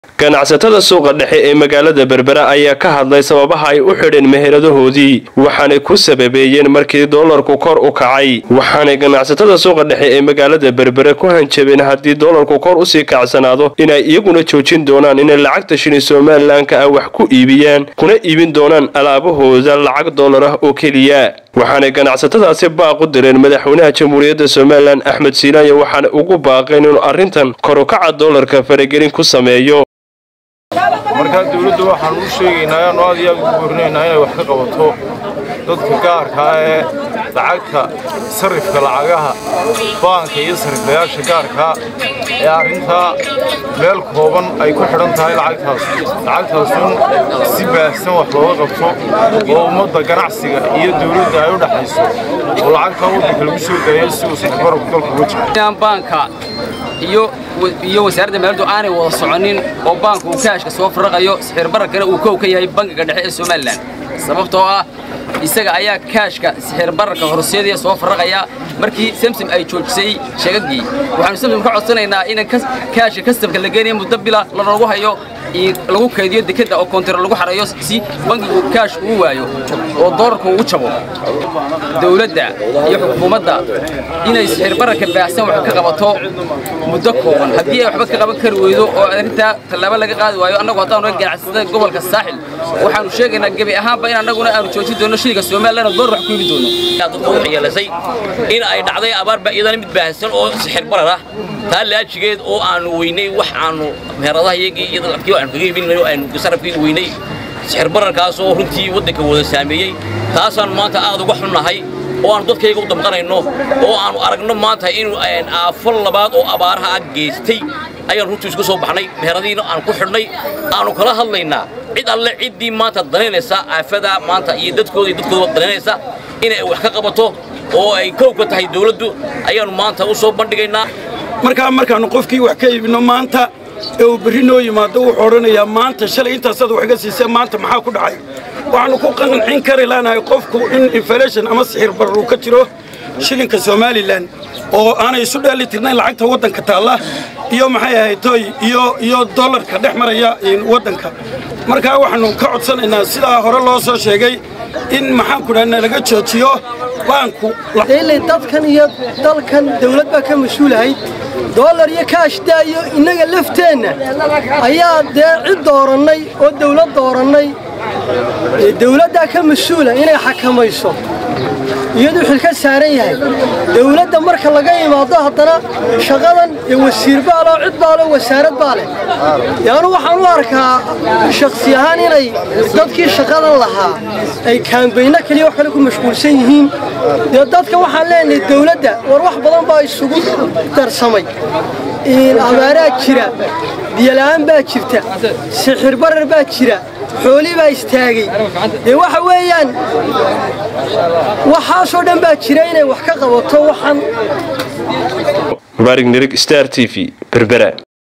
ganacsatada suuqa dhexe ee magaalada berbera ayaa ka hadlay sababaha ay u xidheen meheradahoodii waxaanay ku sababeeyeen markii doolarku kor u kacay waxaanay ganacsatada suuqa dhexe ee magaalada berbere ku hanjabeen haddii doolarku kor usii kacsanaado inay iyaguna joojin doonaan inay lacagta shilin somalilanka ah wax ku iibiyaan kuna iibin doonaan alaabahooda lacag doolar ah oo keliya waxaanay ganacsatadaasi baaq u direen madaxweynaha jamhuuriyadda somalilan axmed siilaayo waxaana ugu baaqeen inuu arrintan korukaca doolarka faragelin ku sameeyo markaa dawladda waxaan u sheegaynaa aanu aad iyo aad ugu boorinaynaa inay wax ka qabato dadka gaarkaa ee lacagta sarrifka lacagaha baanka iyo sarriflayaasha gaarkaa ee arrintaa meel kooban ay ku xidhan tahay lacagtaas lacagtaasun si baahsan wax looga qabto oo ummadda ganacsiga iyo dawladda ay u dhaxayso oo lacagtaa waddanka lagu soo dayo si uu saxbarabku dalka uga jiro baanka iyo wasaaradda maaliyaddu aanay wada soconin oo baanku uu kaashka soo farraqayo sixir bararkana uu kow ka yahay bangiga dhexe ee somalilan sababtoo ah isaga ayaa kaashka sixir bararka horseedaya soo farraqaya markii samsom ay joojisay sheegagii waxaanu samsom ka codsanaynaa in kaashka kastamka la geenaya muddo bila lanoogu hayo lagu kaydiyo dekadda oo koontar lagu xarayo si bangigu kaash uu waayo oo doolarku ugu jabo dawladda iyo xukuumadda inay sixir bararka baahsan wax ka qabato muddo kooban haddii ay waxba ka qaban kari weydo oo arrintaa tallaabo laga qaadi waayo annagu haddaanu ga ganacsatada gobolka saaxil waxaanu sheegaynaa gebi ahaanba in annaguna aanu joojin doono shiliga somalilan oo doolar wax ku ibi doono dadku waxyeelasay in ay dhacday abaarba iyadana mid baahsan oo sixir barar ah taa laajigeed oo aanu weynay wax aanu meheradaha iyagii iyo dadkii aanu kaga iibinayo aanu sarafkii weynay sixir bararkaasoo runtii waddanka wada saameeyey taasaanu maanta aad uga xunnahay oo aanu dadkayga u damqanayno oo aanu aragno maanta inuu aafo labaad oo abaaraha ah geystay ayaan runtii isku soo baxnay meheradiina aan ku xidhnay aanu kala hadlaynaa cid alle ciddii maanta danaynaysa aafadaa maanta iyo dadkooda iyo dadkooda danaynaysa inay wax ka qabato oo ay kow ka tahay dawladdu ayaannu maanta u soo bandhigaynaa markaa markaannu qofkii wax ka iibinno maanta ee uu berri noo yimaado wuxuu odhanayaa maanta shalay intaasaad wax iga siisee maanta maxaa ku dhacay waxaannu ku qancin kari laanahay qofku in inflation ama sixir barar uu ka jiro shilinka somalilan oo aanay isu dheeli tirnayn lacagta waddanka taalla iyo maxay ahayd toy iyo iyo dollarka dhex maraya waddanka markaa waxaannu ka codsanaynaa sidaa hore loo soo sheegay in maxaanku dhaha nalaga joojiyo baanku ilay dadkan iyo dalkan dawlad baa ka mas-uulahayd doolar iyo kaash daayo innaga lafteenna ayaa dee cid doorannay oo dawlad doorannay dawladdaa ka mas-uula inay xakamayso iyaduu xil ka saaran yahay dawladda marka laga imaado haddana shaqadan ee wasiir baa leh cid baa leh wasaarad baa leh yaanu waxaan u arkaa shakhsi ahaan inay dadkii shaqadan lahaa ay kaambayno keliya wax kale ku mashquulsan yihiin dee dadka waxaan leenahay dawladda war wax badan baa isugu darsamay abaaraa jira biyola'aan baa jirta sixir barar baa jira xoolii baa istaagay dee waxa weeyaan waxaasoo dhan baa jira inay wax ka qabato waxaan mubaarig nirig star t v berbera